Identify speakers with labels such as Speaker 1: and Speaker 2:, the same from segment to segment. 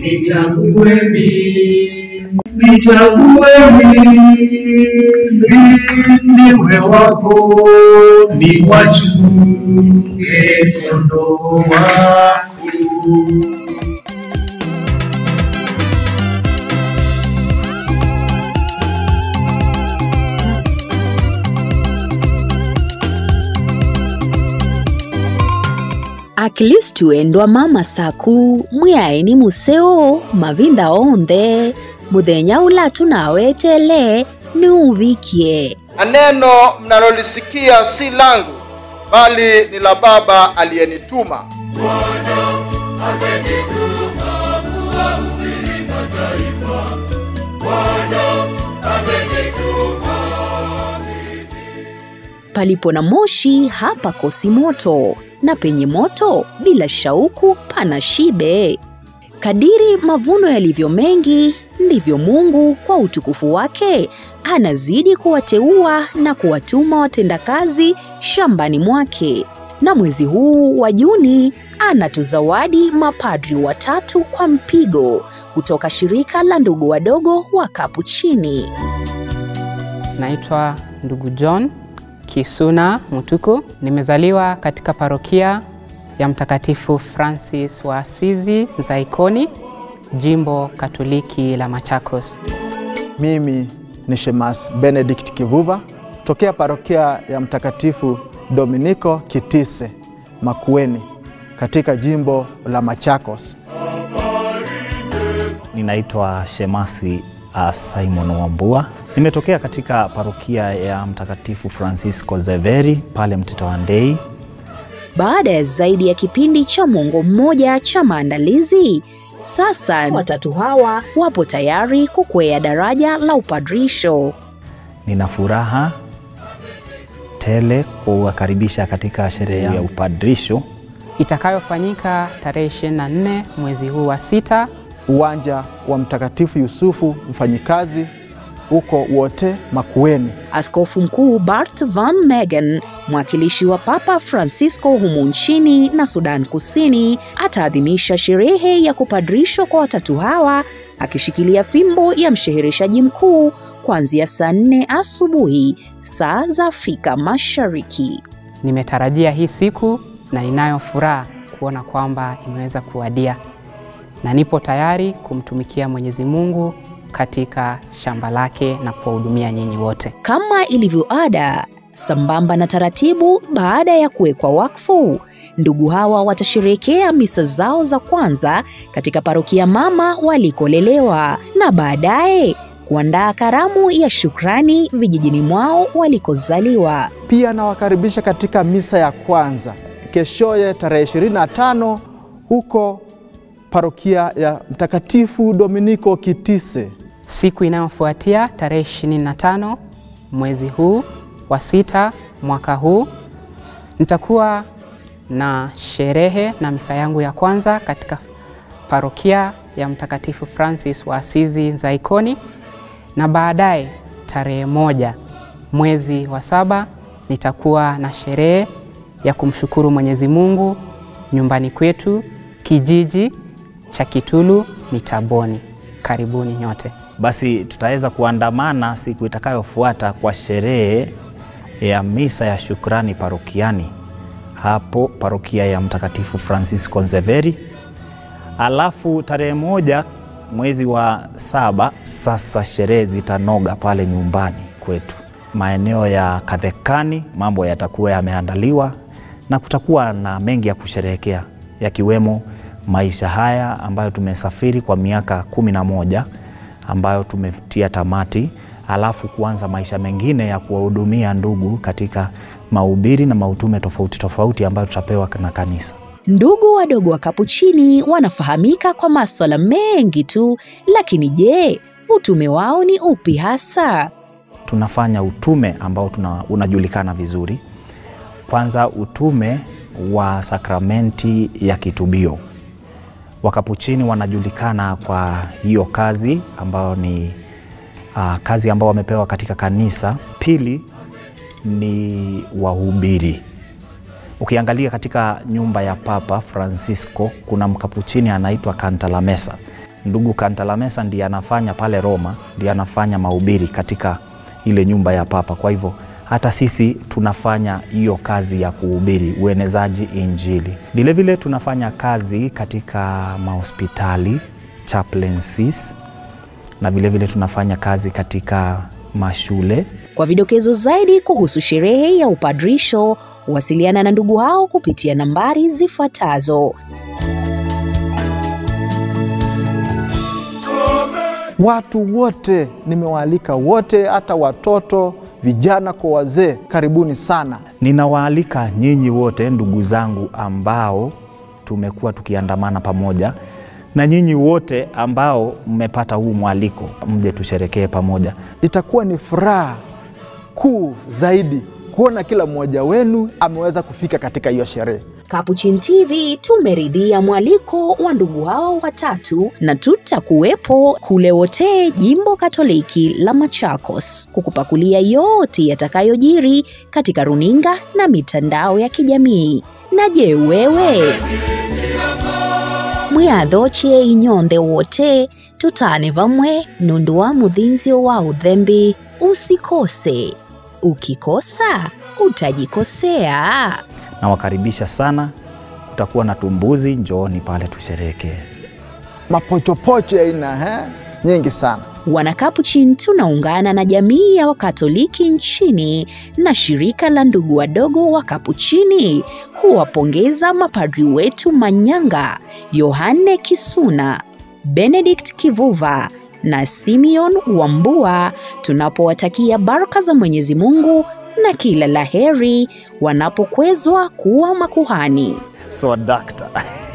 Speaker 1: nichague mimi, nichague mimi, niwe wako, niwachunge kondoo wako.
Speaker 2: akilistu endwa mama saku mwiaeni museo mavinda onthe muthenya ula tunawetele niuvikie
Speaker 3: na neno mnalolisikia si langu bali ni la baba aliyenituma
Speaker 2: palipo na moshi hapakosi moto na penye moto bila shauku pana shibe kadiri mavuno yalivyo mengi ndivyo mungu kwa utukufu wake anazidi kuwateua na kuwatuma watendakazi shambani mwake na mwezi huu wa juni anatuzawadi mapadri watatu kwa mpigo kutoka shirika la ndugu wadogo wa kapuchini
Speaker 4: Naitwa ndugu John Kisuna Mutuku. Nimezaliwa katika parokia ya Mtakatifu Francis wa Asizi Nzaikoni, jimbo Katoliki la Machakos.
Speaker 5: Mimi ni Shemas Benedict Kivuva tokea parokia ya Mtakatifu Dominiko Kitise Makueni katika jimbo la Machakos.
Speaker 6: Ninaitwa Shemasi uh, Simon Wambua. Nimetokea katika parokia ya Mtakatifu Francisco Zeveri pale Mtito wa Ndei.
Speaker 2: Baada ya zaidi ya kipindi cha mwongo mmoja cha maandalizi, sasa watatu hawa wapo tayari kukwea daraja la upadrisho.
Speaker 6: Nina furaha tele kuwakaribisha katika sherehe ya upadrisho
Speaker 4: itakayofanyika tarehe 24 mwezi huu wa sita
Speaker 5: Uwanja wa Mtakatifu Yusufu Mfanyikazi huko wote Makueni.
Speaker 2: Askofu Mkuu Bart Van Megen, mwakilishi wa Papa Francisco humu nchini na Sudan Kusini, ataadhimisha sherehe ya kupadrishwa kwa watatu hawa akishikilia fimbo ya mshehereshaji mkuu kuanzia saa nne asubuhi saa za Afrika Mashariki.
Speaker 4: Nimetarajia hii siku na ninayo furaha kuona kwamba imeweza kuwadia, na nipo tayari kumtumikia Mwenyezi Mungu katika shamba lake na kuwahudumia nyinyi wote.
Speaker 2: Kama ilivyo ada, sambamba na taratibu, baada ya kuwekwa wakfu, ndugu hawa watasherehekea misa zao za kwanza katika parokia mama walikolelewa na baadaye kuandaa karamu ya shukrani vijijini mwao walikozaliwa.
Speaker 5: Pia nawakaribisha katika misa ya kwanza keshoye tarehe 25 huko parokia ya Mtakatifu Dominiko Kitise.
Speaker 4: Siku inayofuatia tarehe 25 mwezi huu wa sita mwaka huu nitakuwa na sherehe na misa yangu ya kwanza katika parokia ya Mtakatifu Francis wa Asizi Nzaikoni, na baadaye tarehe moja mwezi wa saba nitakuwa na sherehe ya kumshukuru Mwenyezi Mungu nyumbani kwetu kijiji cha Kitulu Mitaboni. Karibuni nyote.
Speaker 6: Basi tutaweza kuandamana siku itakayofuata kwa sherehe ya misa ya shukrani parokiani hapo parokia ya Mtakatifu Francisco Nzeveri. Alafu tarehe moja mwezi wa saba sasa sherehe zitanoga pale nyumbani kwetu maeneo ya Kadhekani. Mambo yatakuwa yameandaliwa na kutakuwa na mengi ya kusherehekea yakiwemo maisha haya ambayo tumesafiri kwa miaka kumi na moja ambayo tumetia tamati, alafu kuanza maisha mengine ya kuwahudumia ndugu katika mahubiri na mautume tofauti tofauti ambayo tutapewa na kanisa.
Speaker 2: Ndugu wadogo wa Kapuchini wanafahamika kwa maswala mengi tu, lakini je, utume wao ni upi hasa?
Speaker 6: Tunafanya utume ambao tuna, unajulikana vizuri. Kwanza utume wa sakramenti ya kitubio. Wakapuchini wanajulikana kwa hiyo kazi ambayo ni uh, kazi ambao wamepewa katika kanisa. Pili ni wahubiri. Ukiangalia katika nyumba ya Papa Francisco kuna mkapuchini anaitwa Cantalamessa, ndugu Cantalamessa ndiye anafanya pale Roma, ndiye anafanya mahubiri katika ile nyumba ya Papa. Kwa hivyo hata sisi tunafanya hiyo kazi ya kuhubiri uenezaji Injili. Vilevile vile tunafanya kazi katika mahospitali chaplaincies, na vilevile vile tunafanya kazi katika mashule
Speaker 2: Kwa vidokezo zaidi kuhusu sherehe ya upadrisho, wasiliana na ndugu hao kupitia nambari zifuatazo.
Speaker 5: Watu wote nimewaalika wote, hata watoto, vijana kwa wazee, karibuni sana.
Speaker 6: Ninawaalika nyinyi wote ndugu zangu ambao tumekuwa tukiandamana pamoja na nyinyi wote ambao mmepata huu mwaliko, mje tusherekee pamoja.
Speaker 5: Itakuwa ni furaha kuu zaidi kuona kila mmoja wenu ameweza kufika katika hiyo sherehe.
Speaker 2: Capuchin TV tumeridhia mwaliko wa ndugu hao watatu na tutakuwepo kule wote jimbo Katoliki la Machakos kukupakulia yote yatakayojiri katika runinga na mitandao ya kijamii. Na je, wewe mwiathochie inyonde wote tutane vamwe nundu wa muthinzio wa uthembi usikose ukikosa utajikosea
Speaker 6: Nawakaribisha sana, kutakuwa na tumbuzi, njooni pale tusherekee.
Speaker 5: Mapochopocho ya aina eh, nyingi sana.
Speaker 2: Wanakapuchin tunaungana na jamii ya Wakatoliki nchini na shirika la ndugu wadogo wa Kapuchini kuwapongeza mapadri wetu Manyanga, Yohane Kisuna, Benedict Kivuva na Simeon Wambua tunapowatakia baraka za Mwenyezi Mungu na kila laheri wanapokwezwa kuwa makuhani.
Speaker 6: So dakta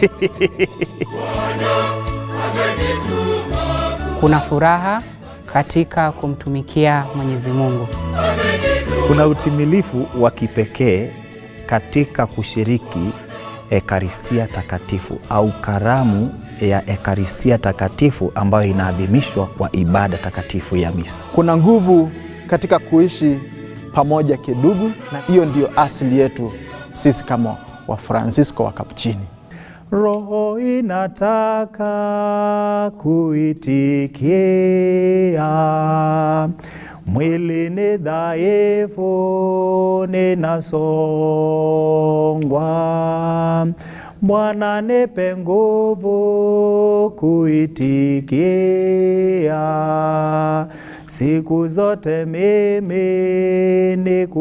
Speaker 4: Kuna furaha katika kumtumikia Mwenyezi Mungu.
Speaker 6: kuna utimilifu wa kipekee katika kushiriki Ekaristia Takatifu au karamu ya Ekaristia Takatifu ambayo inaadhimishwa kwa ibada takatifu ya misa.
Speaker 5: Kuna nguvu katika kuishi pamoja kidugu, na hiyo ndiyo asili yetu sisi kama Wafransisko wa Kapuchini.
Speaker 6: Roho inataka kuitikia, mwili ni dhaifu, ninasongwa. Bwana nipe nguvu kuitikia, siku zote mimi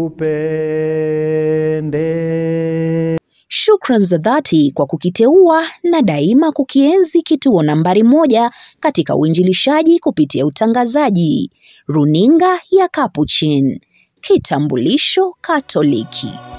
Speaker 6: nikupende.
Speaker 2: Shukran za dhati kwa kukiteua na daima kukienzi kituo nambari moja katika uinjilishaji kupitia utangazaji. Runinga ya Capuchin, kitambulisho Katoliki.